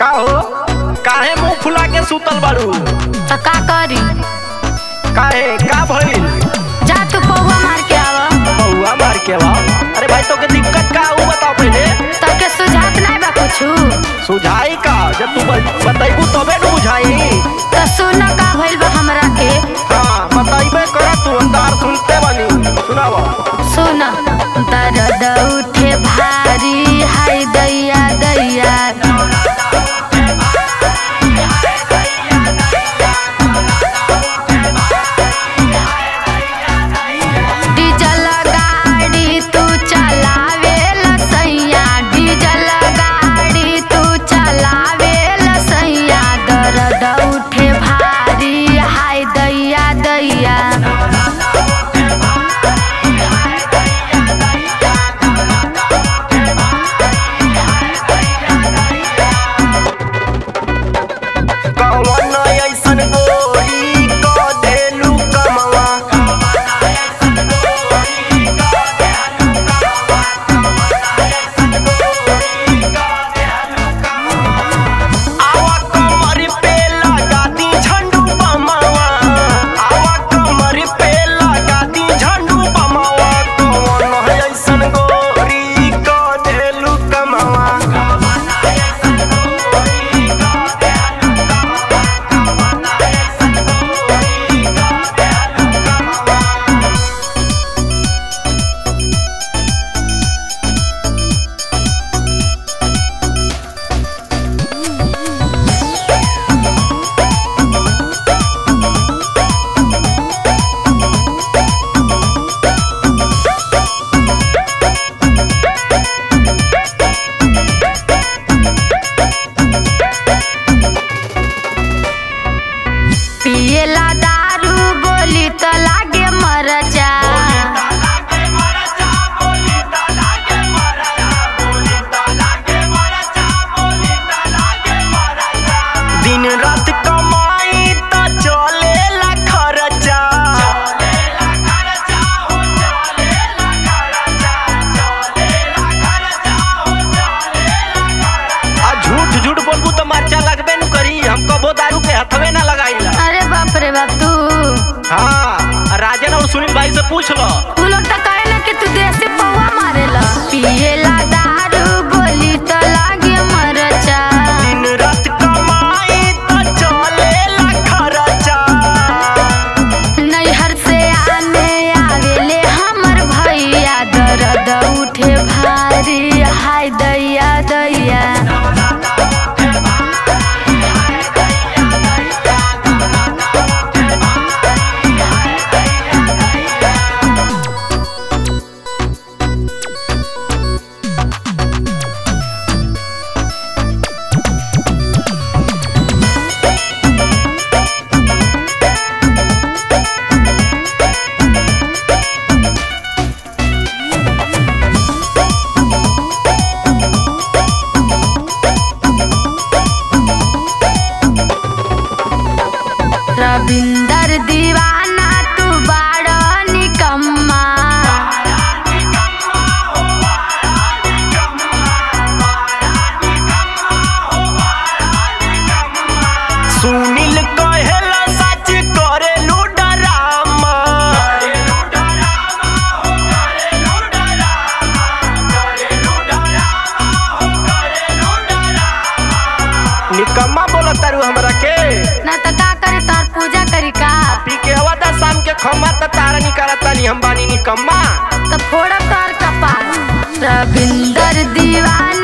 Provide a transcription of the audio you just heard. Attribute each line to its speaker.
Speaker 1: का हो काहे मुंह फुला के सुतल बाड़ू
Speaker 2: तो का करी
Speaker 1: काहे का भइल
Speaker 2: जा तू पौवा मार के आवा
Speaker 1: बउआ मार के बा अरे भाई तो के दिक्कत का ऊ बताओ पहले
Speaker 2: तब के सुझात नहीं बा कुछु
Speaker 1: सुझाई का जब तू ब- बतैबू तबे न बुझाई
Speaker 2: तो सुन का भइल बा हमरा के
Speaker 1: हाँ बताइबे कर तू अंदार सुनते बनी सुनावा
Speaker 2: सुन दर्द उठे भारी हाय दैया दैया डीजल गाड़ी तू चलावे लसैया डीजल गाड़ी तू चलावे लसैया दर्द उठे भारी हाय दैया दैया
Speaker 1: कौन ऐसन गोरी क देलू कमवा आवा कमर पे लगा दी झंडू बमावा आवा कमर पे लगा दी झंडू बमावा कौन ऐसन गोरी क देलू कमवा
Speaker 2: पियला दारू बोली तो लागे मरचा
Speaker 1: दिन रात कमाई त चलेला खर्चा आ झूठ झूठ बोलबू तो मर्चा लगबे न करी हम कबो दारू के हथवे ना लगाईला
Speaker 2: अरे बाप रे बाप तू
Speaker 1: हाँ राजन और सुनील भाई से पूछ लो
Speaker 2: तू लोग तो कहे कि तू देसी पौवा मारेला पियला दारू बोली तो लागे मरचा
Speaker 1: दिन रात कमाई त चलेला खर्चा
Speaker 2: नैहर से आने आवेले हमर भैया दर्द उठे भारी हाय दैया दैया रविंदर दीवाना तू बाड़ा निकम्मा
Speaker 1: सुनील कहेला सच करेलू डरामा निकम्मा बोला तारू हमरा के
Speaker 2: ना तो का करे तार पूजा करी का
Speaker 1: पी के हवा था शाम के खम्मा त तारा निकालता नहीं हम बानी निकम्मा
Speaker 2: तो फोड़ा तार कपाल रविंदर दीवाना